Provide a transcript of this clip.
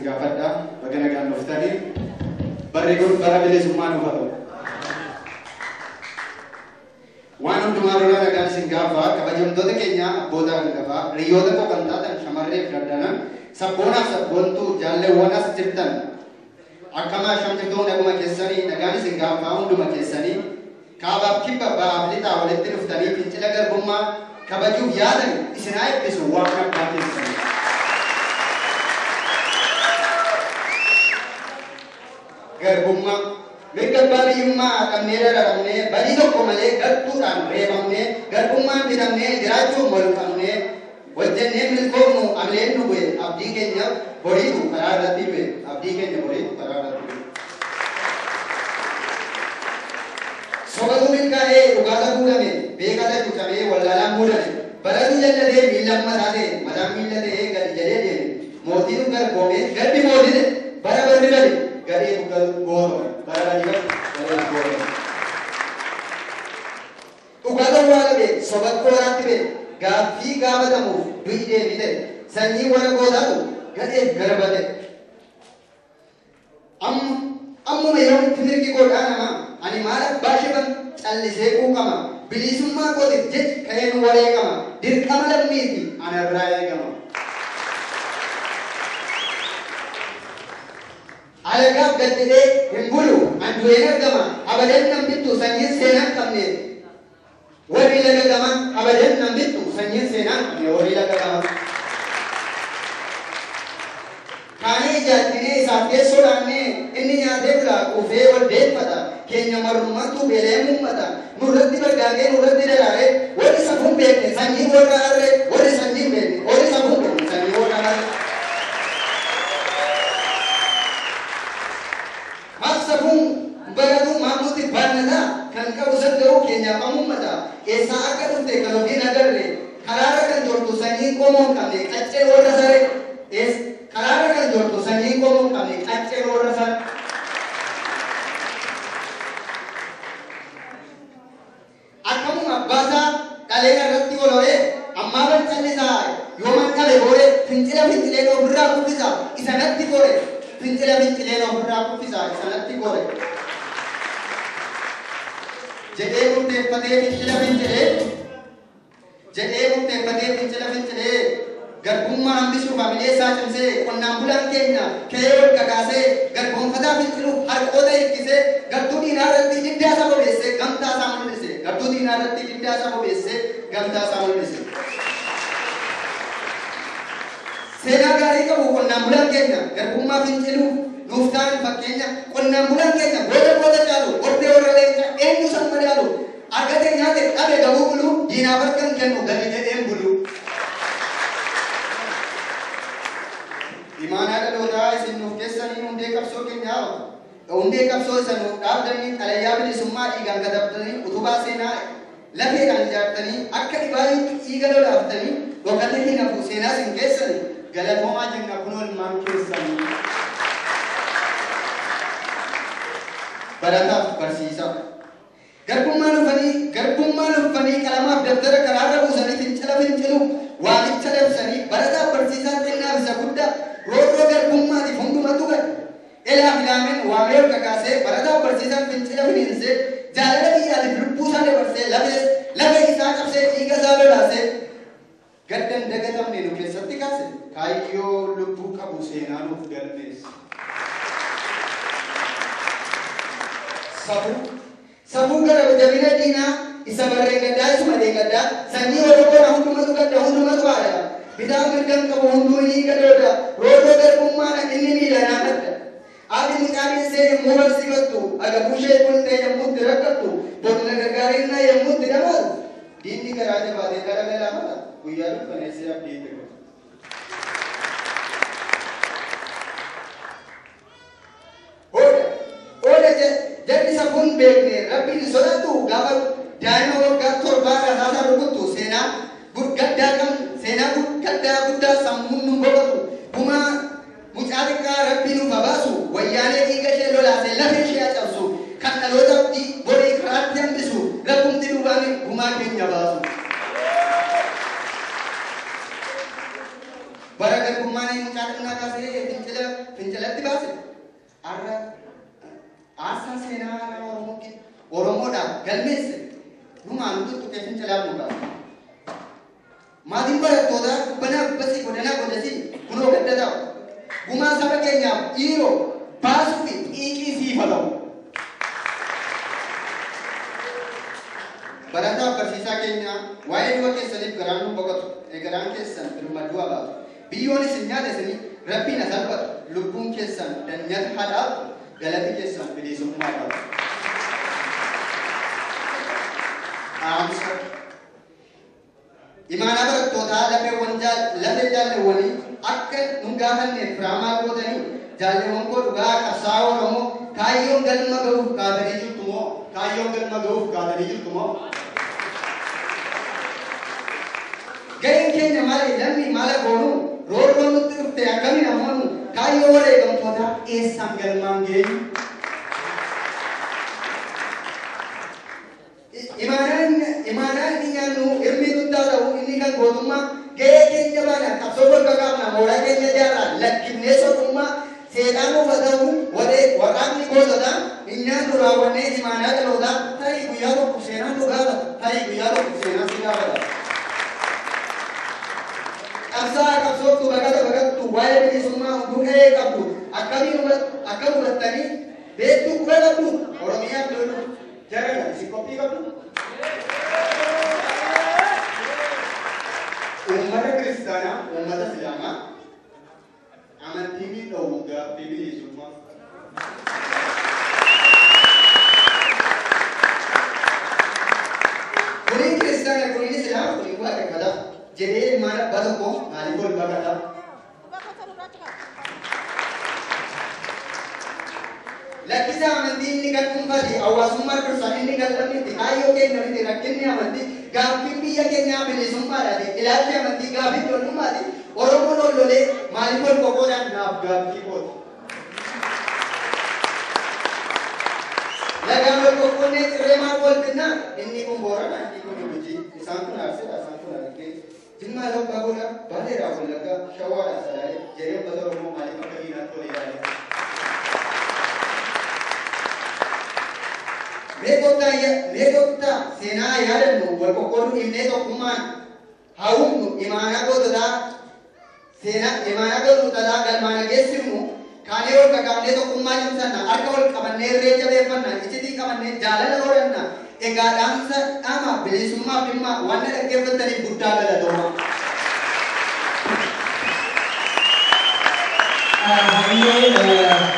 isin gaafadha baga nagaan dhuftanii barri kun bara bilisummaa nuuf haa ta'u. Waan hundumaa dura nagaan isin gaafa kabajamtoota keenya abboota hangafaa hiriyoota koo kan taatan shamarree fi daddanan sabboonaaf sabboontuu jaalleewwan as jirtan akkama shamtiftoon dhaguma keessanii nagaan isin gaafa hunduma keessanii kaabaaf kibba ba'aaf lixaa walitti dhuftanii fincila garbummaa kabajuuf yaadan isin haa eebbisu waan abbaa keessanii. Garbummaa mirga abbaa biyyummaa qabnee dararamnee badii tokko malee gartuudhaan reebamnee garbummaan bitamnee jiraachuuf wal qabnee hojjennee milkoomnu amleen nu bu'e abdii keenya boriitu karaa irratti bu'e abdii keenya boriitu karaa irratti bu'e. Sobatu milkaa'ee dhugaata guutame beekata cuucamee wallaalaan muudame baratu jallatee miillan mataa ta'e mataan miilla ta'ee gadi jedhee deeme mootiin garboomee gaddi mootite bara barri gadi gadhee gootame bara gadi gadi gadhee gootame. Dhugaata waaqame sobakkoo waraatti bee gaaffii gaafatamuuf du'i deebite sanyii warra gootaatu gadhee garbate. Ammuma yeroo itti mirgi godhaa namaa ani maal abbaa shiban callisee quuqama bilisummaa kootiif jechi ka'een wareegama dirqama lammiiti ana biraa eegama. Alagaaf gaddidee hin bulu an du'een argama abadan nan bittu sanyiin seenaan qabne warri laga gama abadan nan bittu sanyiin seenaan qabne warri laga gama. Kaanee ijaattinee isaaf keessoo dhaannee inni nyaatee bula quufee waldeeffata keenya marummaatu beelee muummata nurratti bargaagee nurratti daraaree warri safuun beekne sanyii warra harree warri sanyii beekne warri safuun beekne sanyii warra harree. Maaf safuun baratu maamuutti baannata kan qabu saddaruu keenyaaf amummata eessaa akka dhufte kan ofiin agarre karaarra kan jortu sanyii qomoo hin qabne qaccee warra saree karaarra kan jortu sanyii qomoo hin qabne qaccee warra saree. akkamuma abbaasaa dhalee irratti goloree ammaa ban callisaa yooman dhabe boore fincila fincileen ofirraa kuffisa isanatti gore fincila fincileen ofirraa kuffisa isanatti gore jedhee murteeffatee fincila fincilee jedhee murteeffatee fincila fincilee garbummaa hambisuuf hamilee isaa cimsee qonnaan bulaan keenya ka'ee ol kakaasee garboonfataa finciluuf harqoota hirkisee gartuu diinaa irratti diddaa isaa bobeessee gamtaa isaa mul'ise gartuu diinaa irratti diddaa isaa bobeessee gamtaa isaa mul'ise. Seenaa gaarii qabu qonnaan bulaan keenya garbummaa finciluuf nuuf ta'an fakkeenya qonnaan bulaan keenya booda booda caalu ordee warra leenca eenyu san madaalu argate nyaate dhabe gabuu bulu diinaaf harkan kennu gadi jedheen bulu. Imaanaa dhalootaa isin nuuf keessanii hundee qabsoo keenyaa hundee qabsoo isa nuuf dhaabdanii xalayyaa bilisummaa dhiigaan katabdanii utubaa seenaa lafeedhaan ijaartanii akka dhibaaniitti dhiiga lolaaftanii dhokate hin hafu seenaa isin keessanii galatoomaa jenna kunoo ilmaan keessanii. Barataaf barsiisaa. Garbummaa dhufanii garbummaa dhufanii qalamaaf dabtara karaarra buusanii fincila fincilu waamicha labsanii barataaf barsiisaa xinnaaf isa guddaa roorroo garbummaatiif hundumatu gad elaa filaamen waamee ol kakaasee barataaf barsiisaan fincila finiinsee jaalala biyyaatiif lubbuu isaa dabarsee lafee lafee isaa cabsee dhiiga isaa lolaasee gaddan dagatamne nu keessatti kaase kaayyoo lubbuu qabu seenaa nuuf galmeesse. Safuu safuu gara jabina diinaa isa barree gaddaa isuma gaddaa sanyii oromoodha hundumatu gadda hundumatu haadha bitaa mirgan qabu hunduu ni gadooda roorroo garbummaadha inni miilanaa adda haati mucaa dhiisee yommuu barsiifattu agabuu ishee bultee yommuutti rakkattu bocna gargaarinnaa yommuutti dhamaatu diinni garaa jabaatee gara galaafata guyyaa dukkaneessee abdiitti qabu. Oda oda jalli safuun beekne rabbiin hin sodaattu gaafa daa'ima waggaa torbaa rasaasaa rukuttu seenaa gurgaddaa kan seenaa gurgaddaa guddaa sammuun nu boqotu gumaa mucaa xiqqaa rabbii nuuf habaasu wayyaanee dhiiga ishee lolaasee lafee ishee cabsu kan dhaloota borii karaatti hambisu rabbumti duubaan gumaa keenya baasu. bara garbummaan mucaa xiqqaa kaasee fincila fincila fincilatti baase har'a aarsaa seenaa haaraa Oromoo ke- Oromoodhaaf galmeesse dhumaan tuttuqee fincilaaf nu baase. Maatiin barattootaa kubbanaa kubbasii godhanaa godhasii kunoo gadda ta'u. Gumaa saba keenyaaf dhiiroo baasuu fi xiiqii siifatamu. Barataa barsiisaa keenya waa'ee du'a keessaniif garaan nu boqotu. Garaan keessan birmaduu baatu. Biyyoonis hin nyaata isinii rabbiin as salphatu. Lubbuun keessan danyata hadhaatu. Galati keessan bilisummaa qabu. Dhaamsa. Imaanaa barattootaa lafeewwan jaal- lafee jaalleewwanii akka nu gaafanneef firaamaa gootanii jaalleewwan koo dhugaa qabsaa'aa Oromoo kaayyoon galma ga'uuf kaatanii jirtu moo kaayyoon galma ga'uuf kaatanii jirtu moo Ga'een keenya maali? Namni maala goonu roorroo nutti dhufte akkamiin ammoo kaayyoo wareegamtootaa eessaan galmaan geenyu? Imaanaan imaanaan inni nyaannu hirmii guddaa ta'u inni kan gootummaa ga'ee keenya baana qabsoo bakka qaabna mooraa keenya jaarraa lakkifnee sotummaa seedhaan ufa ta'u waree waraabni gootota hin nyaannu raawwannee imaanaa dhalootaa tarii guyyaa tokko seenaan nu gaafata tarii guyyaa tokko seenaan si gaafata. qabsaa qabsooftu baqata baqattu waa'ee bilisummaa hunduu ga'ee qabdu akkamiin hubat- akka hubattanii beektuu quba qabdu oromiyaa lolu jarana isin qophii qabdu. Uummata kiristaanaa, uummata islaamaa amantii miidhawu gaaffii bilisummaa. Kuniin kiristaana, kuniin islaama, kuniin waaqeffataa. Jedhee ilmaan abbaa tokko maaliif ol baqata? Lakkisa amantii inni kan dhuunfaati, hawaasummaa dursan inni kan lammiiti, kaayyoo keenya miti rakkinni amantii, gaaffiin biyya keenyaa bilisummaadhaati, ilaalchi amantii gaaffii ijoollummaati. Oromoon ol lolee maaliif ol qoqqoodhaan naaf gaaffii kooti. Lagaan ol qoqqoonnee cirree maal wal binnaa? Inni kun boorana, inni kun gujii, isaan kun aarseedha, isaan kun argee. Jimmaa labbaa godha, baaleedhaa wallaggaa, shawaadhaa salaalee, jedhee uffata Oromoo maaliif akka diinaatti ol ilaale? Meeqottaa seenaa yaadannu wal qoqqooduu himnee tokkummaan hawwumnu imaanaa goototaa seenaa imaanaa goototaa galmaan geessifnu kaanee wal qaqabnee tokkummaa cimsanna harka wal qabannee irree jabeeffanna iccitii qabannee jaalala horanna egaa dhaamsa dhaama bilisummaaf dhimma waan na dhaggeeffataniif guddaa galatooma. Hayyee